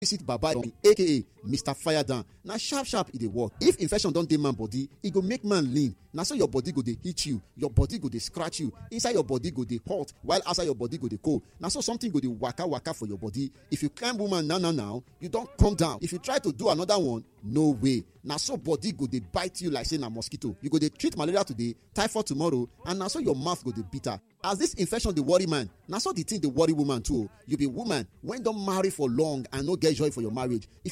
visit baba aka mr firedown na sharp sharp e dey work if infection don dey man body e go make man lean na so your body go dey hit you your body go dey scratch you inside your body go dey hot while outside your body go dey cold na so something go dey waka waka for your body if you climb woman now now now you don come down if you try to do another one no way na so body go dey bite you like say na mosquito you go dey treat malaria today typhoid tomorrow and na so your mouth go dey bitter as this infection dey worry man na so the thing dey worry woman too o you be woman wey don marry for long and no get joy for your marriage if